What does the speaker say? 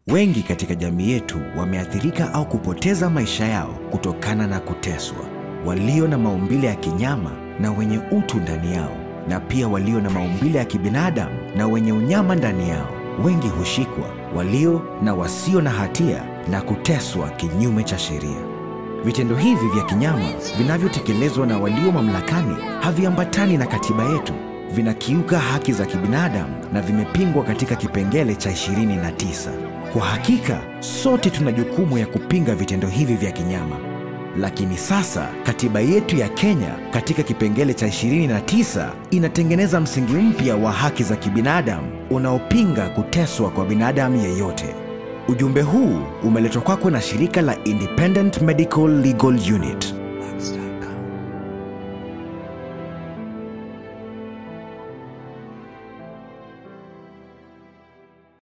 Wengi katika jamii yetu wameathirika au kupoteza maisha yao kutokana na kuteswa, walio na maumbile ya kinyama na wenye utu ndani yao, na pia walio na maumbile ya kibinadamu na wenye unyama ndani yao. Wengi hushikwa, walio na wasio na hatia, na kuteswa kinyume cha sheria. Vitendo hivi vya kinyama vinavyotekelezwa na walio mamlakani haviambatani na katiba yetu, vinakiuka haki za kibinadamu na vimepingwa katika kipengele cha 29. Kwa hakika sote tuna jukumu ya kupinga vitendo hivi vya kinyama, lakini sasa katiba yetu ya Kenya katika kipengele cha 29 inatengeneza msingi mpya wa haki za kibinadamu unaopinga kuteswa kwa binadamu yeyote. Ujumbe huu umeletwa kwako na shirika la Independent Medical Legal Unit.